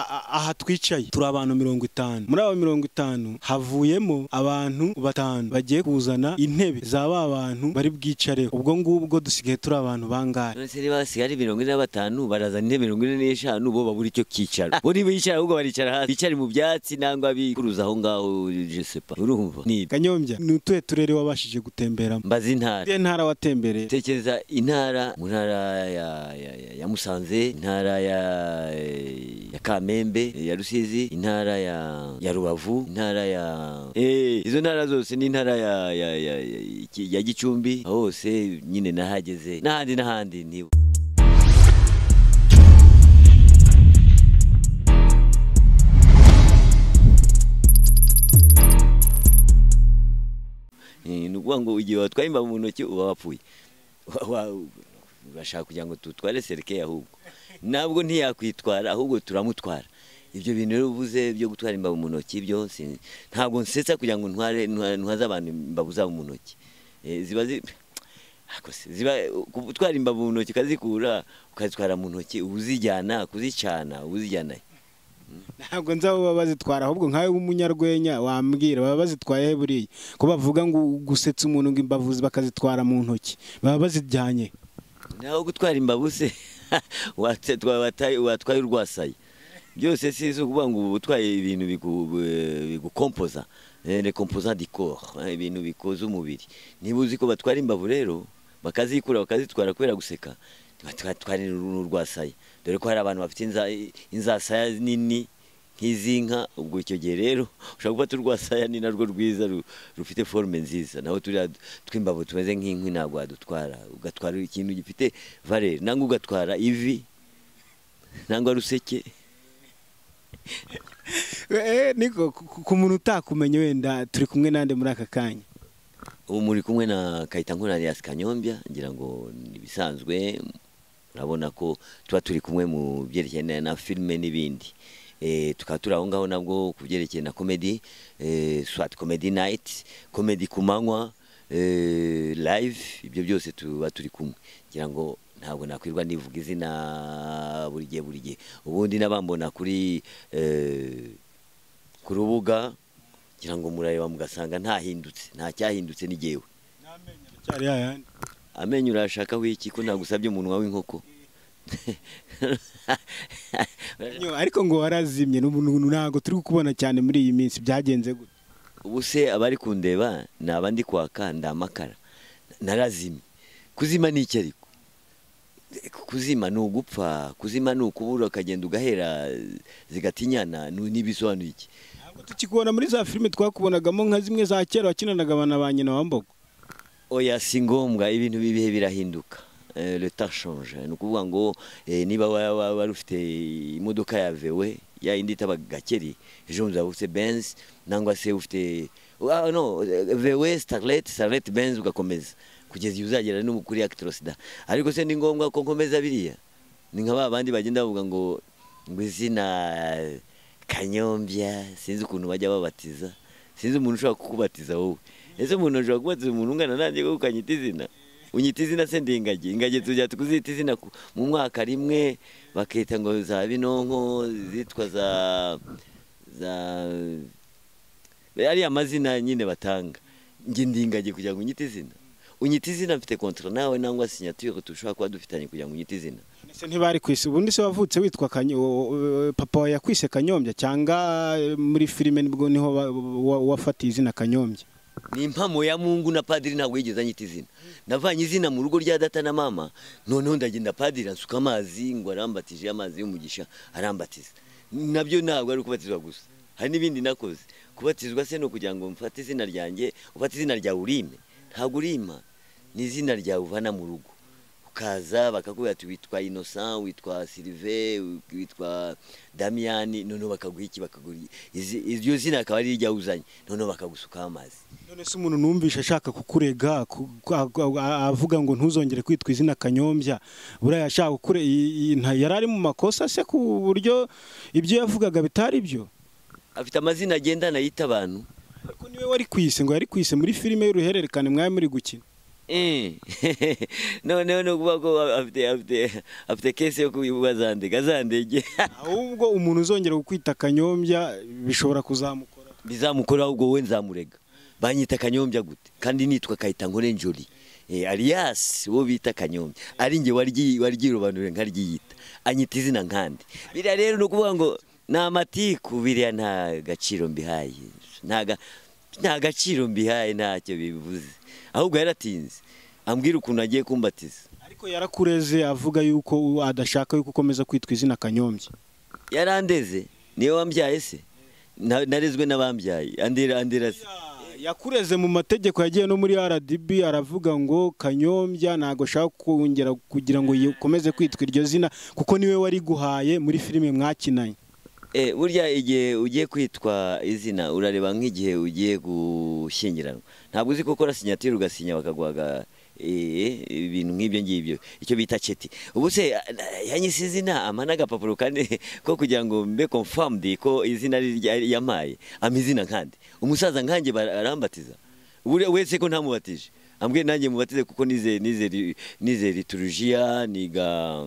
aha twicaye turi abantu mirongo itanu muri abo mirongo itanu havuyemo abantu batanu bagiye kuzana intebe za ba bantu bari bwicare ubwo ngubwo dusigaye turi abantu bangahe none se niba hasigaye ari mirongo ine na batanu barazana intebe mirongo ine n'eshanu bo babura icyo kicara bo ntibicara ahubwo baricara hasi bicare mu byatsi nangwa bikuruza aho ngaho jesepa urumva ni kanyombya ni utuhe turere wabashije gutemberamo mbaza intara iyo ntara watembereye tekereza intara mu ntara ya- ya- ya- ya musanze intara ya ya kamembe ya rusizi intara ya ya rubavu intara ya eh izo ntara zose n'intara ya ya ya ya- ya gicumbi aho hose nyine nahageze n'ahandi n'ahandi ntibu Eh, ni ukuvuga ngo igihe watwaye imbavu mu ntoki uba wapfuye Wa- wa- bashaka kugira ngo tutware serike ahubwo ntabwo ntiyakwitwara ahubwo turamutwara ibyo bintu rero uvuze byo gutwara imbavu mu ntoki byo si- ntabwo nsetsa kugira ngo ntware ntwa- ntwaze abantu imbavu zabo mu ntoki Eh, ziba zi- Ako se, ziba gutwara imbavu mu ntoki ukazikura ukazitwara mu ntoki uba uzijyana kuzicana uba uzijyana he? ntabwo nzaba baba bazitwara ahubwo nkawe w'umunyarwenya wambwira baba bazitwaye he buriya ko bavuga ngo gusetsa umuntu ngo imbavu bakazitwara mu ntoki baba bazijyanye naho gutwara imbavu se wate- twa- wataye- watwaye urwasaye byose si izo kuvuga ngo uba utwaye ibintu bigu- eh, bigukompoza eh, les composants du corps eh, ibintu bikoze umubiri niba uzi ko batwara imbavu rero bakazikura bakazitwara kubera guseka batwara n'urwasaye dore ko hari abantu bafite inza- inzasaya nini nk'iz'inka ubwo icyo gihe rero ushobora gufata urwasaya ni narwo rwiza ru- rufite forume nziza naho turiya tw'imbavu tumeze nk'inkwi ntabwo wadutwara ugatwara ikintu gifite valere nangwa ugatwara ivi nangwa ruseke Eh, niko ku- ku- ku muntu utakumenya wenda turi kumwe nande muri aka kanya ubu muri kumwe na Kayitankunari Alias Kanyombya ngira ngo ni ibisanzwe urabona ko tuba turi kumwe mu byerekeye na- na filime n'ibindi Eh, tukaba turi aho ngaho nabwo ku byerekeye na comedy eh, swat comedy night comedy ku manywa eh, live ibyo byose tuba turi kumwe ngira ngo ntabwo nakwirwa nivuga izina buri gihe buri gihe ubundi n'abambona kuri eh, ku rubuga ngira ngo murareba mugasanga ntahindutse nta cyahindutse ni jyewe cyari yayandi amenyo urashakaho iki ko nagusabye umunwa w'inkoko Nyo, ariko ngo warazimye ni umuntu ntabwo turi kukubona cyane muri iyi minsi byagenze gute ubu se abari kundeba ni abandi kwaka ndamakara narazimye kuzima ni iki ariko kuzima ni ugupfa kuzima ni ukubura ukagenda ugahera zigatinyana ni- n'ibisobanura iki ntabwo tukikubona muri za filime twakubonagamo nka zimwe za kera wakinanaga abana ba nyina wa mbogo oya si ngombwa ibintu bibihe birahinduka Eh, le temps change ni ukuvuga ngo eh, niba wa- wa- wari ufite imodoka ya vewe ya yindi itaba gakeri ejo bundi waba ufite benz nangwa se ufite ah, no eh, vewe starlet starlet benz ugakomeza kugeza igihe uzagera no kuri actrosida ariko se ni ngombwa ko nkomeza biriya ni nka ba bandi bagenda bavuga ngo ngo izina kanyombya sinzi ukuntu bajya babatiza sinzi umuntu ushobora kukubatiza wowe ese umuntu ashobora kubatiza umuntu ungana nanjye ko ukanyita izina unyita izina se ndi ingagi ingagi tujya kuzita izina ku- mu mwaka rimwe bakita ngo za binonko zitwa za za ariya amazina nyine batanga njye ndi ingagi kugira ngo unyite izina unyita izina mfite kontra nawe nangwa sinyature dushobora kuba dufitanye kugira ngo unyite izina ese ntibari ku isi ubundi se wavutse witwa kanyo wo- wo- papa wawe yakwise kanyombya cyangwa eh, muri filime nibwo niho wa- wa- wafatiye izina kanyombya ni impamo ya mungu na padiri ntabwo yigeze anyita izina navanye izina mu rugo rya data na mama noneho ndagenda padiri ansuka amazi ngo arambatije amazi y'umugisha arambatiza nabyo ntabwo ari ukubatizwa gusa hari n'ibindi nakoze kubatizwa se ni ukugira ngo mfate izina ryanjye ufate izina ryawe urime ntabwo urima ni izina ryawe uvana mu rugo ukaza bakakubwira ati witwa innocent witwa silive witwa damiyani noneho bakaguha iki bakaguha izi- iryo zina akaba ari iryo uzanye noneho bakagusukaho amazi none se umuntu numvisha ashaka kukurega ku- ku- a- a- avuga ngo ntuzongere kwitwa izina kanyombya buriya yashaka kukure i- i- nta- yari ari mu makosa se ku buryo ibyo yavugaga bitari byo afite amazina agendana yita abantu ariko niwe wari ku isi ngo yari ku isi muri filime y'uruhererekane mwari muri gukina Eh. noneho ni ukuvuga ko afite afite afite kese yo kubazandega azandege ahubwo umuntu uzongera kukwita akanyombya bishobora kuzamukora bizamukora ahubwo wowe nzamurega banyita kanyombya gute kandi nitwa kayita ngo nenjori aliyasi uwo bita kanyombya ari njye waryirobanure nkaryiyita anyita izina nkandi biriya rero ni ukuvuga ngo ni amatiku biriya nta gaciro mbihaye ntaga nta gaciro mbihaye ntacyo bivuze ahubwo yaratinze ambwira ukuntu agiye kumbatiza ariko yarakureze avuga yuko adashaka yuko ukomeza kwitwa izina kanyombya yarandeze niyo wambyaye se Na- narezwe n'abambyaye andera andera se yakureze mu mategeko yagiye no muri rdb aravuga ngo kanyombya ntabwo ashaka kongera kugira ngo ukomeze kwitwa iryo zina kuko niwe wari guhaye muri filime mwakinanye Eh, burya igihe ugiye kwitwa izina urareba nk'igihe ugiye gushyingiranwa ntabwo uzi ko ukora sinyatire ugasinya bakaguhaga eh, ibintu nk'ibyo ngibyo icyo bita ceti ubu se eh, yanyise izina ampa n'agapapuro kane ko kugira ngo mbe confirmed ko izina ari irya- yampaye ampa izina nkandi umusaza nkanjye bara- arambatiza Buriya wese ko ntamubatije ambwiye nanjye mubatize kuko nize nize ri- nize liturujia niga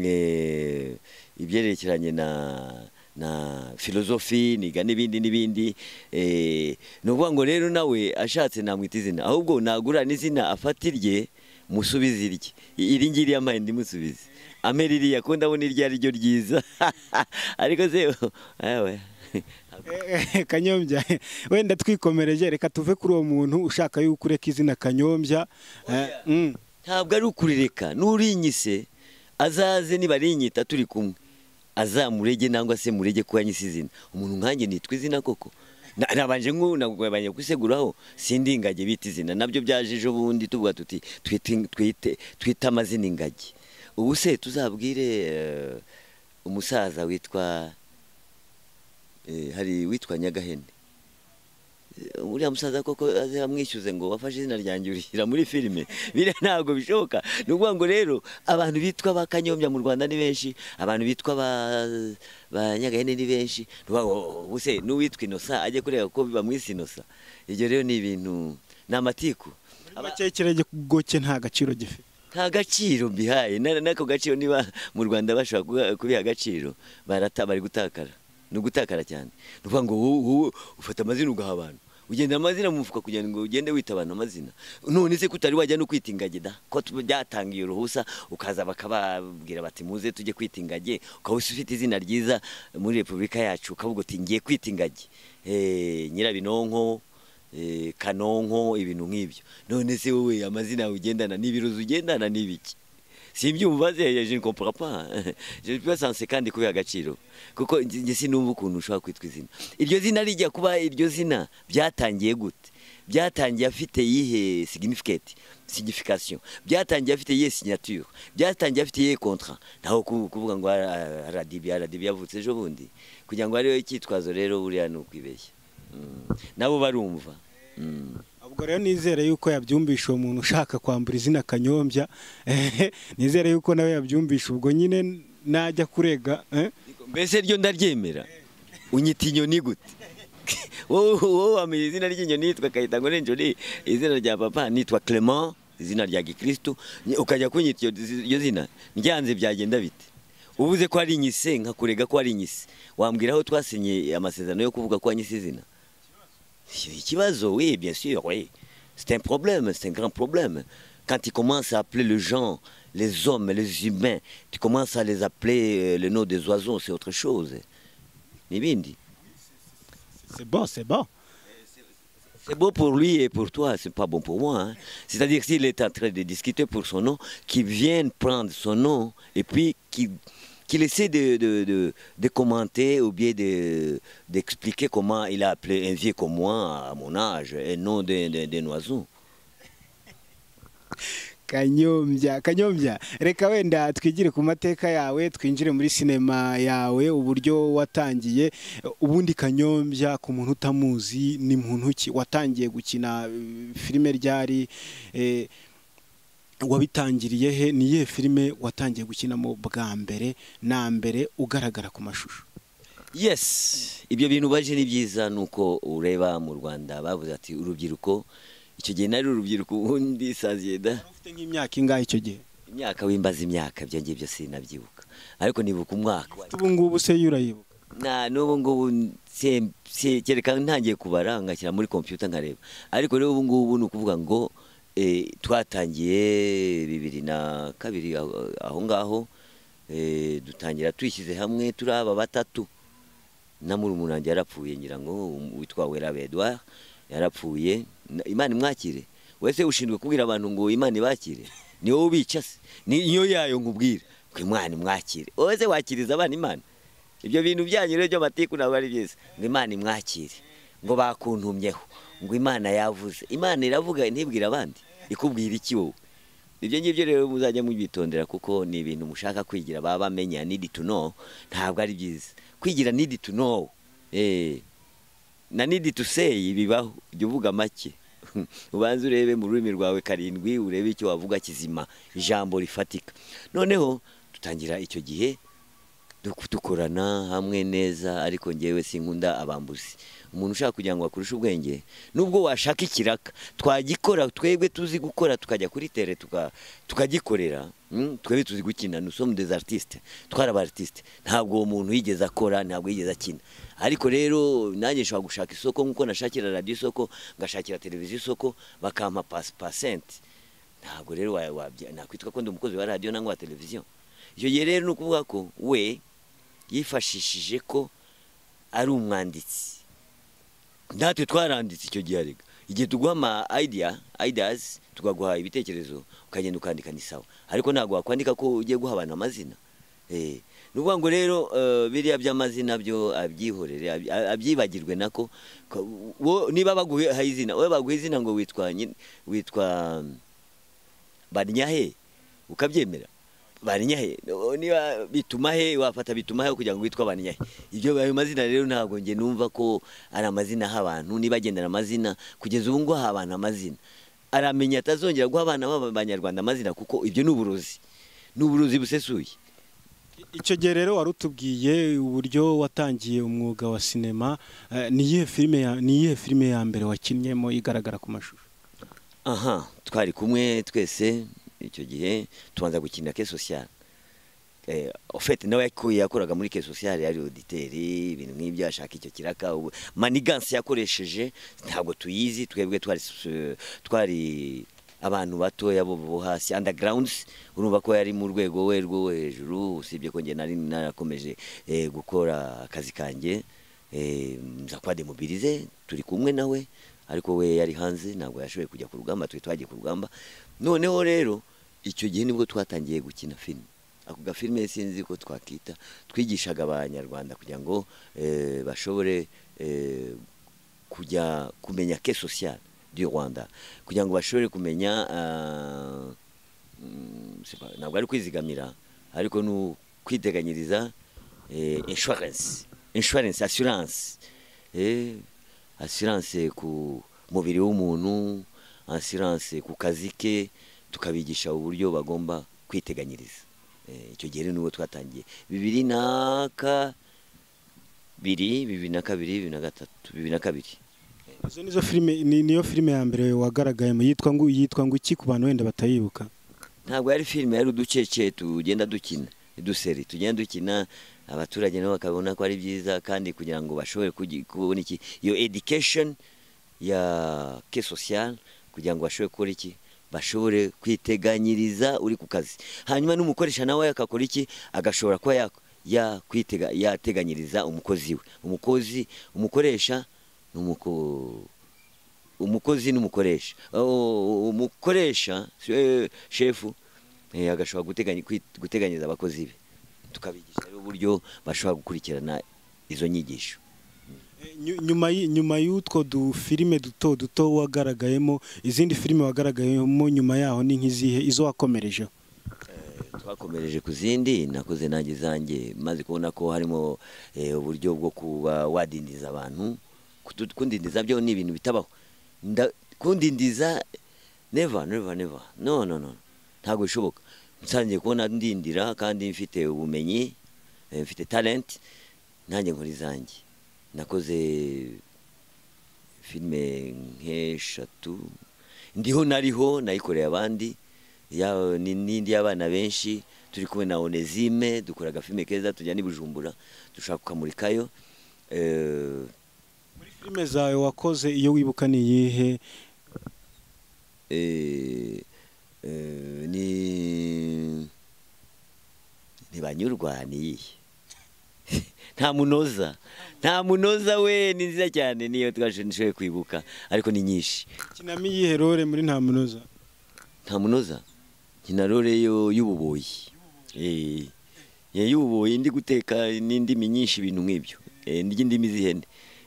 eh, ibyerekeranye na na filozofi niga n'ibindi n'ibindi eh, ni ukuvuga ngo rero nawe ashatse namwita izina ahubwo nagura n'izina afata irye musubize irye iri ngiri yampaye ndimusubize amera iriya ko ndabona iryo ari ryo ryiza ariko se awe Eh, eh, kanyombya wenda twikomereje reka tuve kuri uwo muntu ushaka yuko ureka izina kanyombya Eh, mm. ntabwo ari ukurireka n'urinyise azaze nibarinyita turi kumwe azamurege nangwa se murege kuba nyise izina umuntu nkanjye nitwa izina koko Na- nabanje nku- nagwabanye kwiseguraho sindingage bita izina nabyo byaje ejo bundi tuvuga tuti twite- twite twite amazina ingagi ubu se tuzabwire eh, umusaza witwa eh, hari witwa nyagahene Eh, uriya musaza koko aze amwishyuze ngo wafashe izina ryanjye urishyira muri filime biriya ntabwo bishoboka ni ukuvuga ngo rero abantu bitwa ba kanyombya mu rwanda ni benshi abantu bitwa ba ba nyagahene ni benshi Ni ukuvuga ngo, oh, ubuse n'uwitwa inosa ajye kureba ko bamwise inosa ibyo rero ni ibintu ni amatiku Muri make ikirego cye nta gaciro gifite nta gaciro mbihaye na- n'ako gaciro niba mu rwanda bashobora kuba- kubiha agaciro barata bari gutakara ni ugutakara cyane ni ukuvuga ngo wowe wowe ufata amazina ugaha abantu ugenda amazina mu mufuka kugira ngo ugende wita abantu amazina none se kutari wajya no kwita ingagi da ko tu- byatangiye uruhusa ukaza bakababwira bati muze tujye kwita ingagi ukaba ufite izina ryiza muri repubulika yacu ukavuga uti ngiye kwita ingagi Eh, nyirabinonko eh, kanonko ibintu nk'ibyo none se wowe amazina yawe ugendana n'ibirozi ugendana n'ibiki simbyumva se je ne comprends pas je ne suis pas sensé kandi kubiha agaciro kuko njye njye sinumva ukuntu ushobora kwitwa izina iryo zina rijya kuba iryo zina byatangiye gute byatangiye afite yihe significate signification byatangiye afite yihe signature byatangiye afite yihe contrat ntaho ku- kuvuga ngo ara- aradibi aradibi yavutse ejo bundi kugira ngo ariyo icyitwazo rero buriya ni ukwibeshya Mm. nabo barumva Mm. ubwo rero nizere yuko yabyumvisha uwo muntu ushaka kwambura izina kanyombya Eh, nizere yuko nawe yabyumvisha ubwo nyine najya kurega eh, mbese ryo ndaryemera unyita inyoni gute wowe wowe wamenya izina ry'inyoni yitwa kayitango n'injoni izina rya papa nitwa clement izina rya gikristo Ni- ukajya kunyita iryo zi- iryo zina ndyanze byagenda bite ubuze ko ari inyise nkakurega ko ari inyise wambwira aho twasinye amasezerano yo kuvuga ko wanyise izina C'est un ikibazo, oui, bien sûr, oui. C'est un problème, c'est un grand problème. Quand tu commences à appeler les gens, les hommes, les humains, tu commences à les appeler euh, le nom des oiseaux, c'est autre chose. Nibindi. c'est bon c'est bon C'est beau pour lui et pour toi, c'est pas bon pour moi. hein. C'est-à-dire que s'il est en train de discuter pour son nom, qu'il vienne prendre son nom et puis qu'il qu'il essaie de, de, de, de commenter ou bien de- d'expliquer comment il a appelé un vieux comme moi, à mon âge, un nom d'un d'un- d'un oiseau. kanyombya kanyombya reka wenda twigire ku mateka yawe twinjire muri sinema yawe uburyo watangiye ubundi kanyombya ku muntu utamuzi ni muntu ki watangiye gukina eh, filime ryari eh, wabitangiriye he ni iyihe filime watangiye gukina mu bwa mbere na mbere ugaragara ku mashusho yes ibyo bintu baje ni byiza nuko ureba mu rwanda bavuze ati urubyiruko icyo gihe nari urubyiruko ubundi saziye da wari ufite nk'imyaka ingahe icyo gihe imyaka wimbaza imyaka ibyo ngibyo sinabyibuka ariko nibuka umwaka ubu ngubu se yo urayibuka na n'ubu ngubu se- se- kereka ntangiye kubara ngashyira muri kompiyuta nkareba ariko rero ubu ngubu ni ukuvuga ngo eh, twatangiye bibiri na kabiri aho- aho ngaho eh, dutangira twishyize hamwe turi aba batatu na murumuna wanjye yarapfuye ngira ngo um- witwa weraba edouard yarapfuye Na- imana imwakire wese ushinzwe kubwira abantu ngo imana ibakire ni wowe ubica se niyo yayo nkubwira ngo imana imwakire wowe se wakiriza abana imana ibyo bintu byanyu rero by'amatiku ntabwo ari byiza ngo imana imwakire ngo bakuntumyeho ngo imana yavuze imana iravuga ntibwira abandi ikubwira iki wowe ibyo ngibyo rero muzajya mubyitondera kuko ni ibintu mushaka kwigira baba bamenya need to know ntabwo ari byiza kwigira need to know eh na need to say bibaho jya uvuga make ubanze urebe mu rurimi rwawe karindwi urebe icyo wavuga kizima ijambo rifatika noneho dutangira icyo gihe duk- dukorana hamwe neza ariko ngewe sinkunda abambuzi umuntu ushaka kugira ngo akurushe ubwenge nubwo washaka ikiraka twagikora twebwe tuzi gukora tukajya kuri tere tuka- tukagikorera mm, twebwe tuzi gukina nous sommes des artistes twari aba artiste ntabwo uwo muntu yigeze akora ntabwo yigeze akina ariko rero nanjye nshobora gushaka isoko nk'uko nashakira radiyo isoko ngashakira televiziyo isoko bakampa pas- pasenti ntabwo rero wa- wabya- nakwitwa ko ndi umukozi wa radiyo nangwa wa televiziyo icyo gihe rero ni ukuvuga ko we yifashishije ko ari umwanditsi natwe twaranditse icyo gihe arega igihe tuguha ama idea ideas tukaguha ibitekerezo ukagenda ukandika ni sawa ariko ntabwo wakwandika ko ugiye guha abantu amazina Eh, ni ukuvuga ngo rero eh, biriya by'amazina byo abyihorere abyi- a- abyibagirwe nako Ko- wo- niba baguha izina wowe baguha izina ngo witwa nyi- witwa banyahe ukabyemera banyahe No, niba bituma he wafata bituma he kugira ngo witwa banyahe ibyo ayo mazina rero ntabwo nge numva ko ari amazina aha abantu niba agendana amazina kugeza ubu nguha abantu amazina aramenya atazongera guha abana b'abanyarwanda amazina kuko ibyo ni uburozi ni uburozi busesuye icyo gihe rero wari utubwiye uburyo watangiye umwuga wa sinema eh, ni iyihe filime ya- ni iyihe filime ya mbere wakinnyemo igaragara ku mashusho aha twari kumwe twese icyo gihe tubanza gukinira ke sosiyale eh, ofete nawe yakuye yakoraga muri ke sosiyale yari oditeri ibintu nk'ibyo ashaka icyo kiraka ubu manigansi yakoresheje ntabwo tuyizi twebwe twari s- twari abantu batoya bo bo hasi undergrounds urumva ko yari mu rwego we rwo hejuru usibye ko njye nari narakomeje eh, gukora akazi kanjye eh, nza kwa demobilize turi kumwe nawe ariko we yari hanze ntabwo yashoboye kujya ku rugamba twe twagiye ku rugamba noneho rero icyo gihe nibwo twatangiye gukina filime ako gafilime sinzi ko twakita twigishaga abanyarwanda kugira ngo eh, bashobore eh, kujya kumenya ke social du Rwanda kugira ngo bashobore kumenya ah, mm, c'est pas- ntabwo ari kwizigamira ariko ni ukwiteganyiriza eh, insurance insurance assurance eh, assurance ku mubiri w'umuntu assurance ku kazi ke tukabigisha uburyo bagomba kwiteganyiriza Eh, icyo gihe rero nibwo twatangiye bibiri naka bibiri bibiri na kabiri bibiri na gatatu bibiri na kabiri izo nizo filime ni- niyo filime ya mbere wagaragayemo yitwa ngo yitwa ngo iki ku bantu wenda batayibuka ntabwo yari filime yari uducece tugenda dukina uduseri tugenda dukina abaturage nabo bakabona ko ari byiza kandi kugira ngo bashobore kugi- kubona iki iyo education ya ke social kugira ngo bashobore gukora iki bashobore kwiteganyiriza uri ku kazi hanyuma n'umukoresha nawe akakora iki agashobora kuba ya- yakwitega- yateganyiriza umukozi we umukozi umukoresha ni umuko umukozi n'umukoresha Oh, umukoresha eh, shefu eh, agashobora guteganya- kwit- guteganyiriza abakozi be tukabigisha rero uburyo bashobora gukurikirana izo nyigisho Eh, nyu- nyuma y'i- nyuma y'utwo dufilime duto duto wagaragayemo izindi filime wagaragayemo nyuma yaho ni nk'izihe izo wakomerejeho twakomereje ku zindi nakoze nanjye zanjye maze kubona ko harimo eh, uburyo bwo kuba wadindiza abantu Kudu- kundindiza byo ni ibintu bitabaho Nda- kundindiza neva neva neva no no no ntabwo bishoboka nsangiye kubona ndindira kandi mfite ubumenyi eh, mfite talent nanjye nkora izanjye nakoze filime nk'eshatu ndiho nariho nayikoreye abandi ya- ni- n'indi y'abana benshi turi kumwe na onezime dukora agafilime keza tujya n'ibujumbura dushaka kukamurikayo Eh, filime zawe wakoze iyo wibuka ni iyihe eh, eh, ni ntibanyurwa ni iyihe nta munoza nta munoza we ni nziza cyane niyo twashoboye kwibuka ariko ni nyinshi kinamo iyihe rore muri nta munoza nta munoza nkina rore yo y'ububoyi Eh, eh, y'ububoyi ndi guteka n'indimi nyinshi ibintu nk'ibyo Eh, n'indimi z'ihene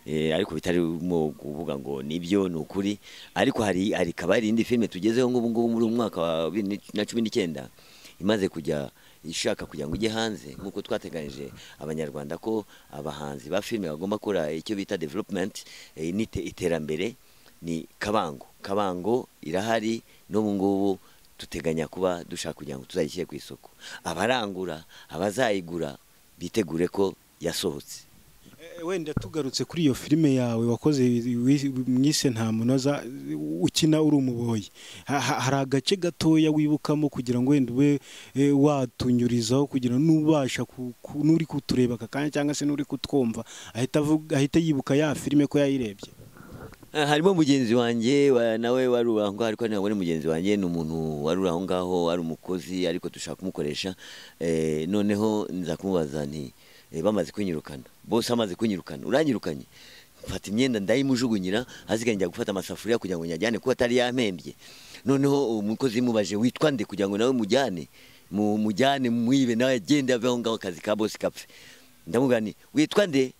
Eh, ariko bitarimo kuvuga ngo nibyo ni ukuri ariko hari hari kabari indi filime tugezeho nk'ubu ngubu muri umwaka wa bibiri ni- na cumi n'icyenda imaze kujya ishaka kugira ngo ijye hanze nk'uko twateganyije abanyarwanda ko abahanzi ba filime bagomba gukora icyo bita development eh, n'ite- iterambere ni kabango kabango irahari n'ubu ngubu duteganya kuba dushaka kugira ngo tuzayishyire ku isoko abarangura abazayigura bitegure ko yasohotse Eh, wenda tugarutse kuri iyo filime yawe wakoze wi- mwise nta munoza ukina uri umuboyi Ha- ha- hari agace gatoya wibukamo kugira ngo wenda ube eh, watunyurizaho kugira ngo n'ubasha ku- ku- n'uri kutureba aka kanya cyangwa se n'uri kutwumva ahita avuga- ahita yibuka ya filime ko yayirebye Eh, harimo mugenzi wanjye wa- nawe wari aho ngaho ariko ntabwo ari mugenzi wanjye ni umuntu wari uri aho ngaho wari umukozi ariko dushaka kumukoresha Eh, noneho nza kumubaza nti eh, bamaze kunyirukana bose amaze kunyirukana uranyirukanye mfata imyenda ndayimujugunyira asigaye njya gufata amasafuriya kugira ngo nyajyane kuko atari yampembye noneho umukozi yamubajije witwa nde kugira ngo nawe mujyane mu- mujyane mwibe nawe agende ave aho ngaho akazi ka bose kapfe ndamubwira nti witwa nde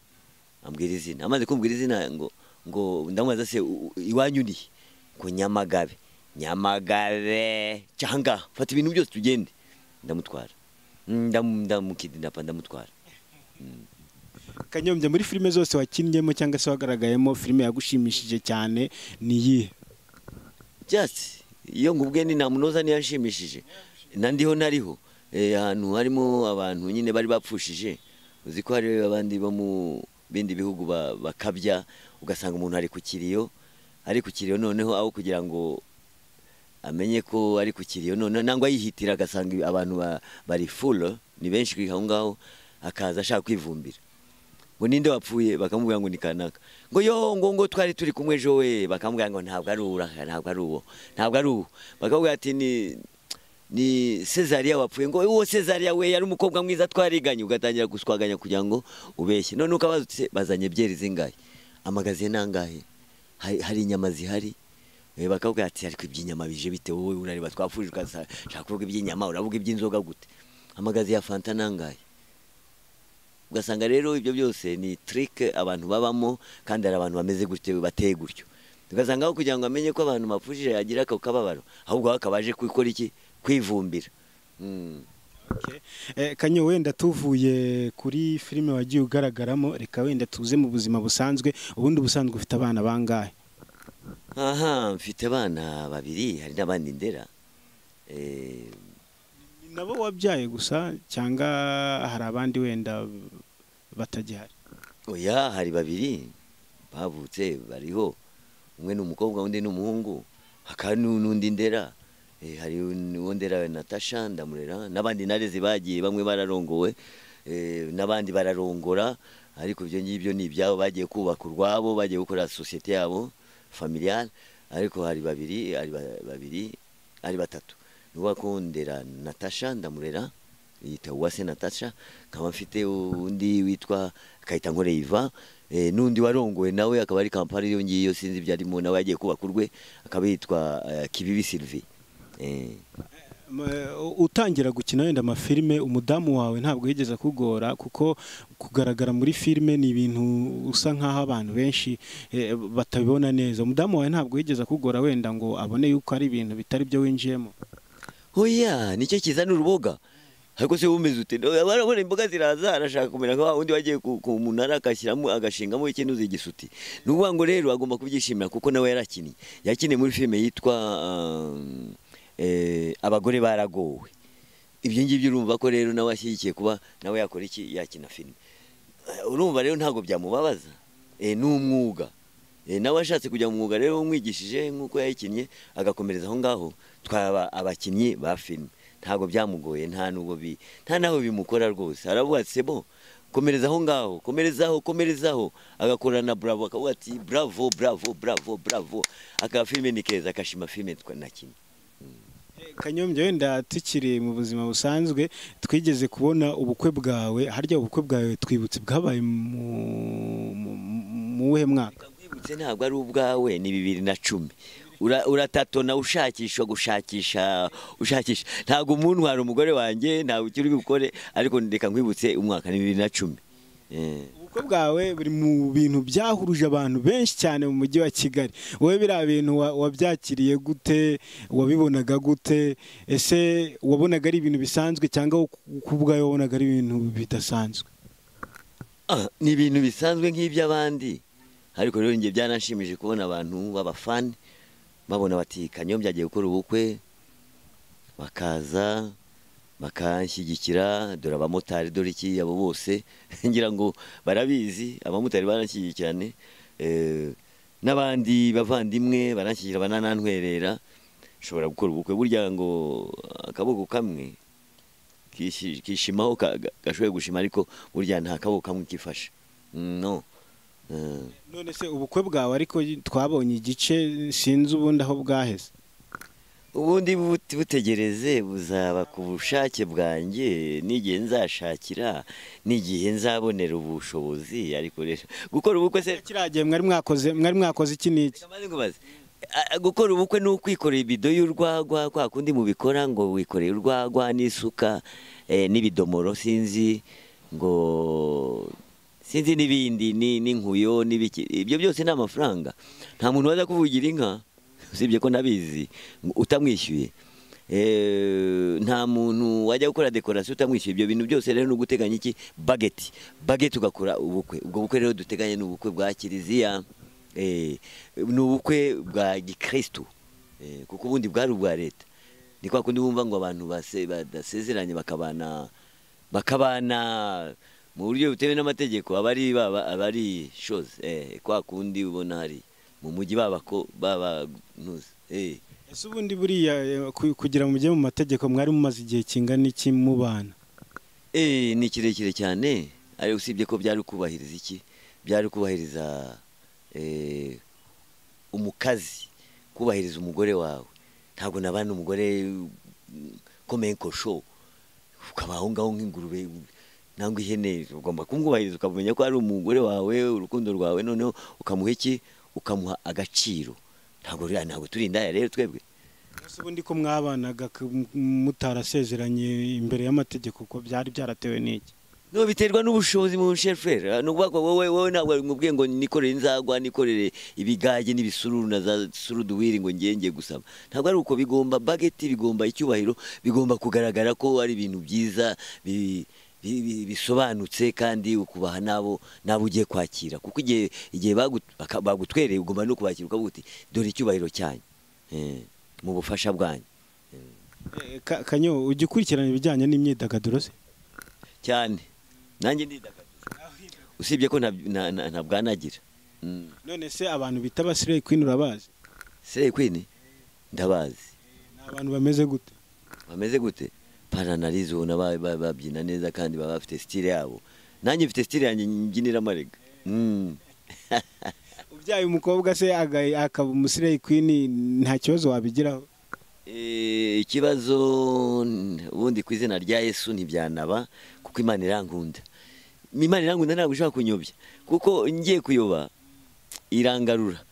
ambwira izina amaze kumbwira izina ngo ngo ndamubaza se u- u- iwanyu ni he?" ngo nyamagabe nyamagabe cyanga fata ibintu byose tugende ndamutwara Ndam- ndamukidnapa ndamutwara kanyombya muri filime zose wakinnyeho cyangwa se wagaragayemo filime yagushimishije cyane ni iyihe just iyo ngubwe ni ntamunoza niyo yanshimishije na ndiho nariho Eh, ahantu harimo abantu nyine bari bapfushije uzi ko hari abandi bo mu bindi bihugu ba- bakabya ugasanga umuntu ari ku kiriyo ari ku kiriyo noneho aho kugira ngo amenye ko ari ku kiriyo none nangwa yihitira agasanga abantu ba- bari full ni benshi kuri aho ngaho akaza ashaka kwivumbira ngo ninde wapfuye bakamubwira ngo ni kanaka ngo yo ngo ngo twari turi kumwe ejo we bakamubwira ngo ntabwo ari uwo ntabwo ari uwo ntabwo ari uwo bakamubwira ati ni ni Cezaria wapfuye ngo uwo Cezaria we yari umukobwa mwiza twariganye ugatangira guswaganya kugira ngo ubeshye none ukabazutse bazanye byeri zingahe amagaziye nangahe hari, hari inyama zihari Eh, bakakubwira ati ariko iby'inyama bije bite wowe urareba twapfuje ukashaka kuvuga iby'inyama uravuga iby'inzoga gute amagazi ya fanta nangahe ugasanga rero ibyo byose ni trick abantu babamo kandi hari abantu bameze gutyo bateye gutyo ugasanga aho kugira ngo amenye ko abantu bapfushije yagira ako kababaro ahubwo aho kabaje gukora iki kwivumbira Mm. Eh, kanyo wenda tuvuye kuri filime wagiye ugaragaramo reka wenda tuze mu buzima busanzwe ubundi ubusanzwe ufite abana bangahe aha mfite abana babiri hari n'abandi ndera Eh, Ni nabo wabyaye gusa cyangwa hari abandi wenda batagihari oya hari babiri bavutse bariho umwe ni umukobwa undi ni umuhungu hakaba n'u- n'undi ndera Eh, hari un- uwo ndera natasha ndamurera n'abandi nareze bagiye bamwe bararongowe eh, n'abandi bararongora ariko ibyo ngibyo ni ibyabo bagiye kubaka urwabo bagiye gukora sosiyete yabo familiale ariko hari babiri hari ba- babiri ari batatu nuba kundera natasha ndamurera yita uwase natasha nkaba mfite undi witwa kayitankore iva eh, n'undi warongowe nawe akaba ari kampani iyo ngiyo sinzi ibyo arimo nawe yagiye kubaka urwe akaba yitwa eh, kibibi sylvie eh. M- eh, utangira gukina wenda amafilime umudamu wawe ntabwo yigeze akugora kuko kugaragara muri filime ni ibintu usa nk'aho abantu benshi eh, batabibona neza umudamu wawe ntabwo yigeze akugora wenda ngo abone yuko ari ibintu bitari byo winjiyemo oya nicyo kizana uruboga ariko se wumeze ute barabona imboga ziraza arashaka kumera nka wa wundi wagiye ku ku munara agashyiramo agashingamo ikintu z'igisuti ni ukuvuga ngo rero agomba kubyishimira kuko nawe yarakinnye yakiniye muri filime yitwa um, eh, abagore baragowe ibyo ngibyo urumva ko rero nawe ashyigikiye kuba nawe yakora iki yakina filime Eh, urumva rero ntabwo byamubabaza Eh, ni umwuga Eh, nawe ashatse kujya mu mwuga rero umwigishije nk'uko yayikinnye agakomereza aho ngaho twaba abakinnyi ba filime ntabwo byamugoye nta nubwo bi nta naho bimukora rwose aravuga ati sebo komereza aho ngaho komerezaho komerezaho agakora na bravo akavuga ati bravo bravo bravo bravo aka filime ni keza akashima filime twa- nakinnye kanyombya wenda tukiri mu buzima busanzwe twigeze kubona ubukwe bwawe harya ubukwe bwawe twibutse bwabaye mu- mu- mu wuhe mwaka Kakwibutse ntabwo ari ubwawe ni bibiri na cumi Ura- uratatona ushakisha gushakisha ushakisha ntabwo umuntu hari umugore wanjye ntabwo ukiri bukore ariko reka nkwibutse umwaka ni bibiri na cumi Eh. ubukwe bwawe buri mu bintu byahuruje abantu benshi cyane mu mujyi wa kigali wowe biriya bintu wa- wabyakiriye gute wabibonaga gute ese wabonaga ari ibintu bisanzwe cyangwa ku- ku bwawe wabonaga ari ibintu bidasanzwe Ah, ni ibintu bisanzwe nk'iby'abandi ariko rero njye byaranshimije kubona abantu b'abafani babona bati kanyombya agiye gukora ubukwe bakaza bakanshyigikira dore abamotari dore iki abo bose ngira ngo barabizi abamotari baranshyigikirane eh, n'abandi bavandimwe baranshyigikira bananantwerera nshobora gukora ubukwe burya ngo akaboko kamwe kishi- kishimaho ka- ga- gashoboye gushima ariko burya nta kaboko kamwe kifashe Mm, no Eh, none se ubukwe bwawe ariko twabonye igice sinzi ubundi aho bwaheze ubundi but- butegereze buzaba ku bushake bwanjye n'igihe nzashakira n'igihe nzabonera ubushobozi ariko rero gukora ubukwe se kiriya gihe mwari mwakoze mwari mwakoze iki n'iki Maze nkubaze, a- a- gukora ubukwe ni ukwikorera ibido y'urwagwa kwa kundi mubikora ngo wikoreye urwagwa n'isuka eh, n'ibidomoro sinzi ngo sinzi n'ibindi ni- n'inkuyo n'ibiki ibyo byose ni amafaranga nta muntu waza kuvugira inka usibye ko nabizi ngo utamwishyuye Eh, nta muntu wajya gukora dekorasiyo utamwishyuye ibyo bintu byose rero ni uguteganya iki bageti bageti ugakora ubukwe ubwo bukwe rero duteganye ni ubukwe bwa kiliziya eh, ni ubukwe bwa gikristo eh, kuko ubundi bwari ubwa leta ni kwa kundi bumva ngo abantu base- badasezeranye bakabana bakabana mu buryo butemewe n'amategeko abari baba abari shoze eh, kwa kundi ubona hari mu mujyi baba ko baba ntuzi eh. ese ubundi buriya eh, ku- kugira ngo mujye mu mategeko mwari mumaze igihe kingana iki mubana Eh, ni kirekire cyane ari usibye ko byari kubahiriza iki byari kubahiriza eh, umukazi kubahiriza umugore wawe ntabwo nabana umugore komenkosho ukaba aho ngaho nk'ingurube nangwa ihene ugomba kumwubahiriza ukamenya ko ari umugore wawe urukundo rwawe noneho ukamuha iki ukamuha agaciro ntabwo rero- ntabwo turi indaya rero twebwe ese ubundi ko mwabanaga k- m- mutarasezeranye imbere y'amategeko ko byari byaratewe n'iki No biterwa n'ubushobozi mu sheferi ni ukuvuga ko wowe wowe ntabwo mubwiye ngo nikorere inzagwa nikorere ibigage n'ibisururu na za suruduwiri ngo ngiye ngiye gusaba ntabwo ari uko bigomba bageti bigomba icyubahiro bigomba kugaragara ko ari ibintu byiza bi- bi- bi- bisobanutse kandi ukubaha n'abo n'abo ugiye kwakira kuko igihe igihe bagu- baka- bagutwereye ugomba no kubakira ukavuga uti dore icyubahiro cyanyu eh, mu bufasha bwanyu Eh, Ka- kanyo ujya ukurikirana ibijyanye n'imyidagaduro se cyane nanjye ndidagadura usibye ko nta- nta- nta- ntabwanagira Mm. none se abantu bita abasireyi kwini urabazi Slay Queen ndabazi ni abantu bameze gute bameze gute paranarizo ubona ba- ba- babyina neza kandi baba bafite style yabo nanjye mfite style yanjye mbyinira amarega Mm. ubyaye umukobwa se aga- akaba umusireyi kwini nta kibazo wabigiraho Eh, ikibazo n- ubundi ku izina rya yesu ntibyanaba kuko imana irankunda imana irankunda ntabwo ishobora kunyobya kuko ngiye kuyoba irangarura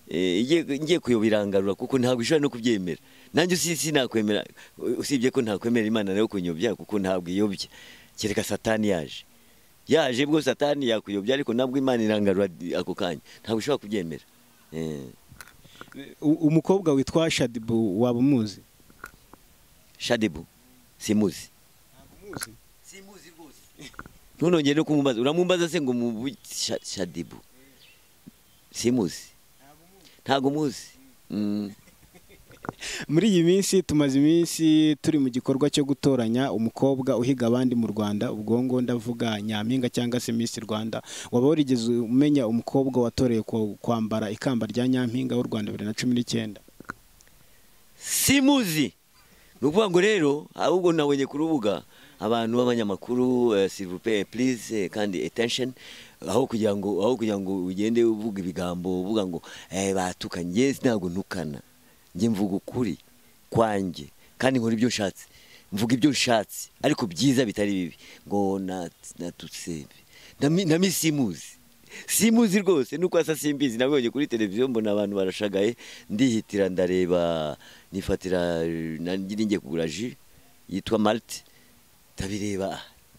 Eh, igiye- ngiye kuyoba irangarura kuko ntabwo ishobora no kubyemera nanjye usi- sinakwemera u- usibye ko ntakwemera imana nayo kunyobya kuko ntabwo iyobya kereka satani yaje yaje bwo satani yakuyobya ariko ntabwo imana irangarura ako kanya ntabwo ishobora kubyemera Eh, U- umukobwa witwa shadibu waba umuzi shadibu simuzi simuzi rwose ntunongere no kumumbaza uramumbaza se ngo mu Sha- shadibu simuzi ntabwo muzi Mm. muri iyi minsi tumaze iminsi turi mu gikorwa cyo gutoranya umukobwa uhiga abandi mu rwanda ubwo ngo ndavuga nyampinga cyangwa se miss rwanda waba warigeze umenya umukobwa watorewe ku- kwambara ikamba rya nyampinga w'u rwanda bibiri na cumi n'icyenda simuzi ni ukuvuga ngo rero ahubwo nabonye ku rubuga abantu b'abanyamakuru eh, s'il vous plaît, please eh, kandi attention aho kugira ngo aho kugira ngo ugende uvuga ibigambo uvuga ngo eh, batukanye njye ntabwo ntukana njye mvuga ukuri kwanjye kandi nkora ibyo nshatse mvuga ibyo nshatse ariko byiza bitari bibi ngo nat- natutse Ndami- ndamisimuzi simuzi rwose nuko asa simbizi nabonye kuri televiziyo mbona abantu barashagaye ndihitira ndareba nifatira nanjye ngiye kugura ji yitwa marite ndabireba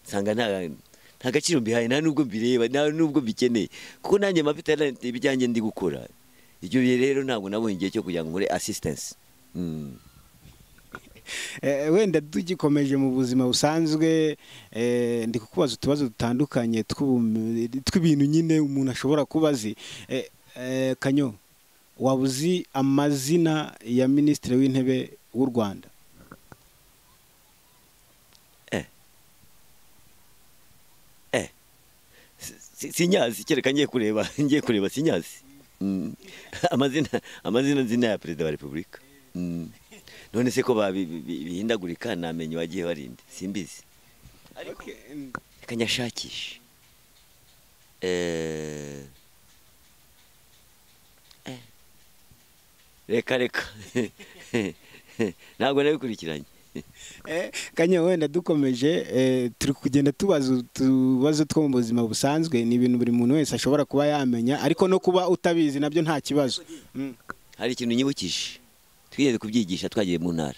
nsanga nta nta gaciro mbihaye nta nubwo mbireba nta nubwo mbikeneye kuko nanjye mba mfite ibyanjye ndi gukora ibyo bihe rero ntabwo nabonye igihe cyo kugira ngo nkore asisitensi Eh, wenda tugikomeje mu buzima busanzwe eh, ndi kukubaza utubazo dutandukanye tw'ubu- tw'ibintu nyine umuntu ashobora kuba azi Eh, eh, kanyo waba uzi amazina ya minisitiri w'intebe w'u rwanda sinyazi kereka ngiye kureba ngiye kureba sinyazi Mm. amazina amazina nzina ya perezida wa repubulika Mm. none se ko babi- bi- bi- bihindagurika namenye wagiye warinde simbizi reka nyashakishe Eh. Eh. reka reka ntabwo nabikurikiranye Eh, kanya wenda dukomeje eh, turi kugenda tubaza utubazo two mu buzima busanzwe ni ibintu buri muntu wese ashobora kuba yamenya ariko no kuba utabizi nabyo nta kibazo Mm. hari ikintu nyibukije twigeze kubyigisha twagiye mu ntara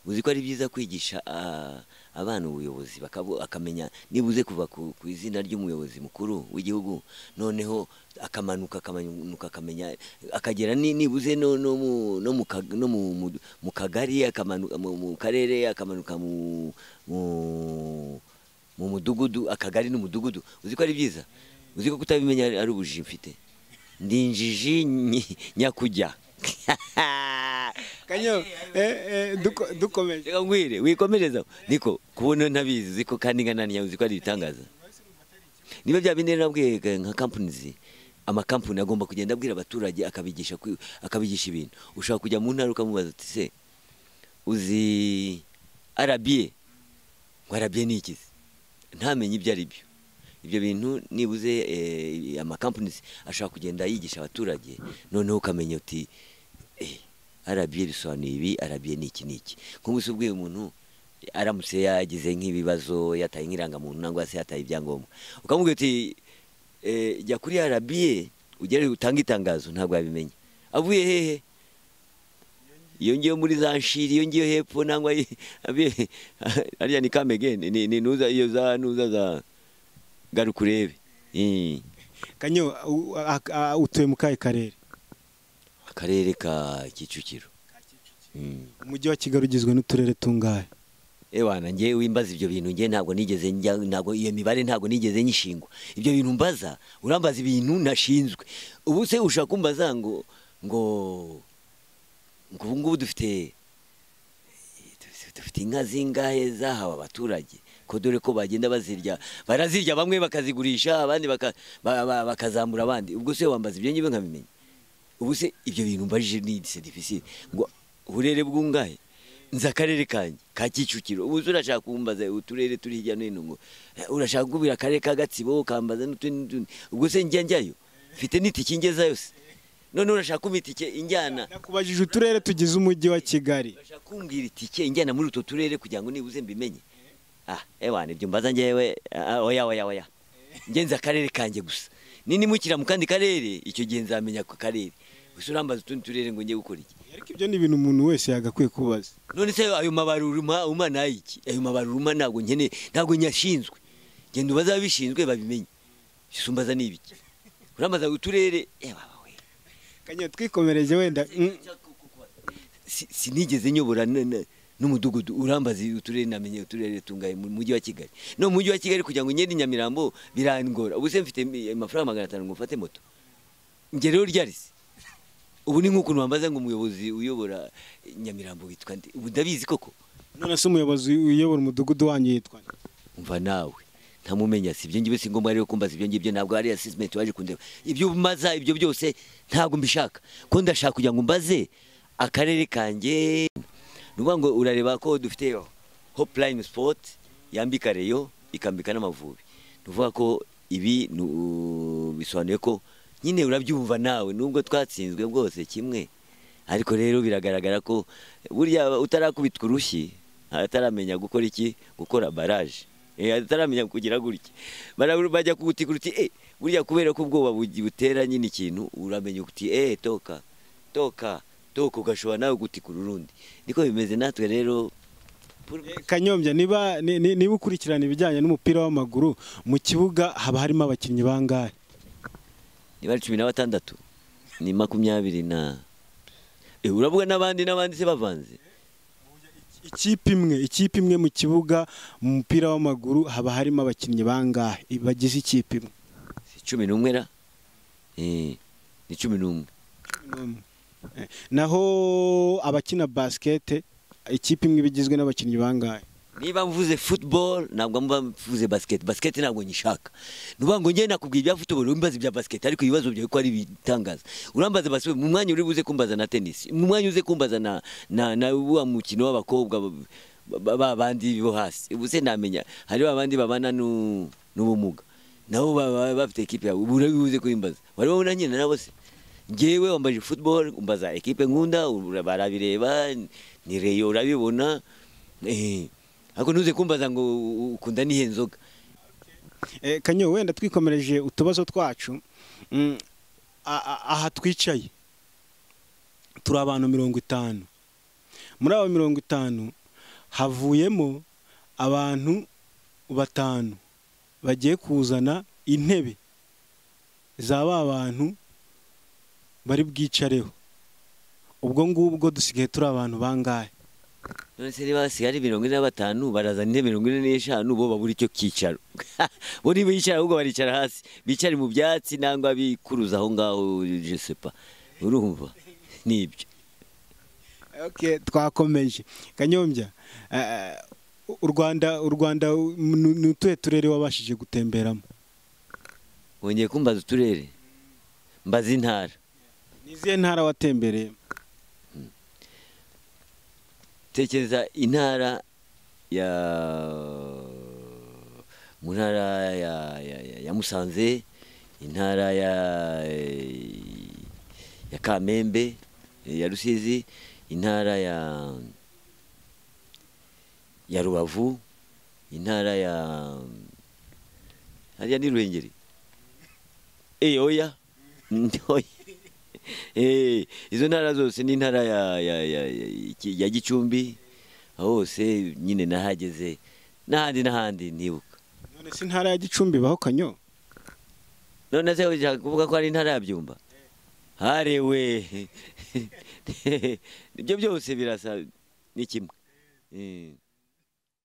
uzi ko ari byiza kwigisha ah, abana ubuyobozi bakabu- akamenya nibuze kuva ku ku izina ry'umuyobozi mukuru w'igihugu noneho akamanuka akamanuka akamenya akagera ni- nibuze no no mu no mu ka- no mu- mu- mu kagari akamanuka mu mu karere akamanuka mu mu mu mudugudu akagari n'umudugudu uzi ko ari byiza uzi ko kutabimenya ari- ari ubujiji mfite ndi injiji nyi- nyakujya kanyo eh, eh, duko- dukomeje reka ngwire wikomereza aho. niko kubona ntabizi uzi ko kandi nkananiya uzi ko ari ibitangaza niba bya bindi nabwiye ka- nka kampanizi amakampani agomba kugenda abwira abaturage akabigisha kwi- akabigisha ibintu ushobora kujya mu ntara ukamubaza uti se uzi arabiye ngo arabiye ni ikizi ntamenye ibyo ari byo ibyo bintu nibuze eh, amakampani ashobora kugenda yigisha abaturage noneho ukamenya uti eh, arabiye bisobanuye ibi arabiye ni iki ni iki nk'ubu se ubwiye umuntu aramutse yagize nk'ibibazo yataye nk'irangamuntu nangwa se yataye ibyangombwa ukamubwira uti eh, jya kuri arabiye ugere utange itangazo ntabwo yabimenya avuye hehe iyo ngiyo muri za nshiri iyo ngiyo hepfo nangwa i- abe- ariya ni kamegene ni ni nuza iyo za nuza za garuka urebe Eh, kanyo u- a- a- utuye mu kahe karere akarere ka kicukiro Mm. umujyi wa kigali ugizwe n'uturere tungahe ewana njye wimbaza ibyo bintu njye ntabwo nigeze njya ntabwo iyo mibare ntabwo nigeze nyishingwa ibyo bintu mbaza urambaza ibintu nashinzwe ubu se ushaka kumbaza ngo ngo ngo ubu ngubu dufite dufite inka zingahe zahawe abaturage ko dore ko bagenda bazirya barazirya bamwe bakazigurisha abandi baka- ba- ba- bakazamura abandi ubwo se wambaza ibyo ngibi nkabimenya ubu se ibyo bintu mbajije ni serivisi ngo uburere bwungahe nzi akarere kanjye ka kicukiro ubu se urashaka kumbaza uturere turi hirya no hino ngo eh, urashaka kubwira akarere ka gatsibo ukambaza n'utundi n'utundi ubwo se njya njyayo mfite n'itike ngeza yose none urashaka kumpa itike injyana nakubajije uturere tugize umujyi wa kigali Urashaka kumbwira itike injyana muri utwo turere kugira ngo nibuze mbimenye ah ewana ibyo mbaza njyewe ah, oya oya oya njye nzi akarere kanjye gusa ninimukira mu kandi karere icyo gihe nzamenya ako karere gusa urambaza utundi turere ngo njye gukora iki ariko ibyo ni ibintu umuntu wese yagakwiye kubaza none se ayo mabaruruma umana iki ayo mabaruruma ntabwo nkeneye ntabwo nyashinzwe genda ubaze ababishinzwe babimenye isumbaza ni ibiki urambaza uturere ewa we kanyo twikomereje wenda mm, Si- sinigeze nyobora n- n- n'umudugudu urambaza uturere namenye uturere tungaye mu mujyi wa kigali no mu mujyi wa kigali kugira ngo ngende i nyamirambo birangora ubuse mfite mi- amafaranga magana atanu ngo mfate moto njye rero ryarisi ubu ni nk'ukuntu bambaza ngo umuyobozi uyobora nyamirambo witwa nde ubu ndabizi koko none se umuyobozi uyobora umudugudu wanyu yitwa nde? umva nawe ntamumenya si ibyo ngibyo si ngombwa rero kumbaza ibyo ngibyo ntabwo ari assessment waje kundeba ibyo umaza ibyo byose ntabwo mbishaka ko ndashaka kugira ngo mbaze akarere kanjye ni ukuvuga ngo urareba ko dufite hotline sport yambika reyo ikambika n'amavubi ni ukuvuga ko ibi ni u- bisobanuye ko nyine urabyumva nawe nubwo twatsinzwe bwose kimwe ariko rero biragaragara ko burya utarakubitwa urushyi ataramenya gukora iki gukora baraje Eh, ataramenya kugira gutya Bara- bajya kugutikura uti eh, burya kubera ko ubwoba bugi- butera nyine ikintu uramenya uti eh toka toka toka ugashobora nawe gutikura urundi niko bimeze natwe rero kanyombya niba ni- ni- niba ukurikirana ibijyanye n'umupira w'amaguru mu kibuga haba harimo abakinnyi bangahe niba ari cumi na batandatu ni makumyabiri na Eh, uravuga n'abandi n'abandi se bavanze ikipe imwe ikipe imwe mu kibuga mu mupira w'amaguru haba harimo abakinnyi bangahe bagize ikipe imwe si cumi n'umwe ra Eh, ni cumi n'umwe Eh, naho abakina basikete ikipe imwe iba igizwe n'abakinnyi bangahe niba mvuze football ntabwo mba mvuze basket basket ntabwo nyishaka nuvuga ngo njye nakubwira ibya football wimbaza ibya basket ariko ibibazo byawe ko ari bitangaza urambaza basket mu mwanya uri buze kumbaza na tennis mu mwanya uze kumbaza na na na wa mukino w'abakobwa ba- ba- ba bandi bo hasi ubu se namenya hari ba bandi babana nu- n'ubumuga nabo ba- ba- bafite ekipe yawe ubu urabibuze kubimbaza warabona nyine nabo se njyewe wambaje football umbaza ekipe nkunda ura- barabireba ni reyo urabibona eh ariko ntuze kumbaza ngo u- ukunda nihe nzoga Eh, kanyo wenda twikomereje utubazo twacu mm, a- a- aha twicaye turi abantu mirongo itanu muri abo mirongo itanu havuyemo abantu batanu bagiye kuzana intebe za ba bantu bari bwicareho ubwo ngubwo dusigaye turi abantu bangahe none se niba hasigaye ari mirongo ine na batanu barazana intebe mirongo ine n'eshanu bo babura icyo kicaro bo ntibicara ahubwo baricara hasi bicare mu byatsi nangwa bikuruza aho ngaho je sais pas urumva nibyo Okay, twakomeje kanyombya eh, u rwanda u rwanda ni ni utuhe turere wabashije gutemberamo wongeye kumbaza uturere mbaza intara ni izihe ntara watembereye tekereza intara ya mu ntara ya, ya, ya, ya Musanze intara ya ya Kamembe ya Rusizi intara ya ya Rubavu intara ya hariya ni Ruhengeri eh oya oya Eh, izo ntara zose ni intara ya, ya, ya, ya, iki- ya Gicumbi aho hose nyine nahageze n'ahandi n'ahandi ntibuka none si intara ya gicumbi baho kanyo none se ushaka kuvuga ko ari intara ya Byumba harewe ibyo byose birasa ni kimwe Eh.